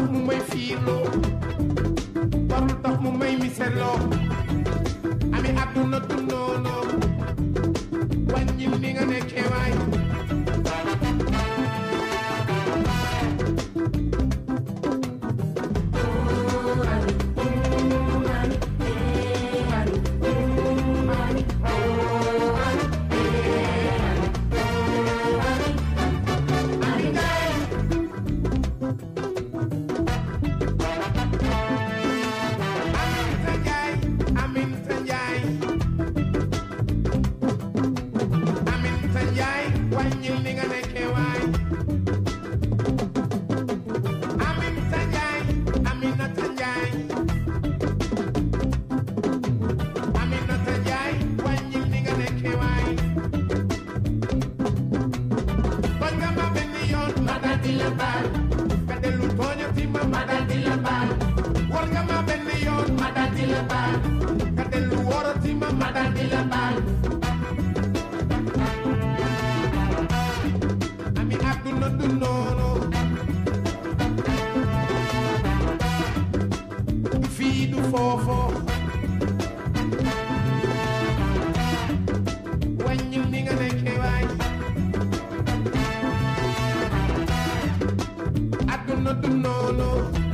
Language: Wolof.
mu may fiirloo warul tax mu may miseloo ami àdduna du noonu wàññil ni nga nekkee waay Aminta Njaay Aminta Njaay Aminta Njaay wàññil ni nga nekkee waay Aminta Njaay Aminata Njaay Aminata Njaay wàññil ni nga nekkee waay tooñ nga ma benn yoon ma dal di la baal nga dellu tooñati ma ma dal di la baal war nga ma benn yoon ma dal di la baal nga dellu worati ma ma dal di la baal ami àdduna du noonu fii du foofo wàññil ni nga nekkee waay àdduna du noonu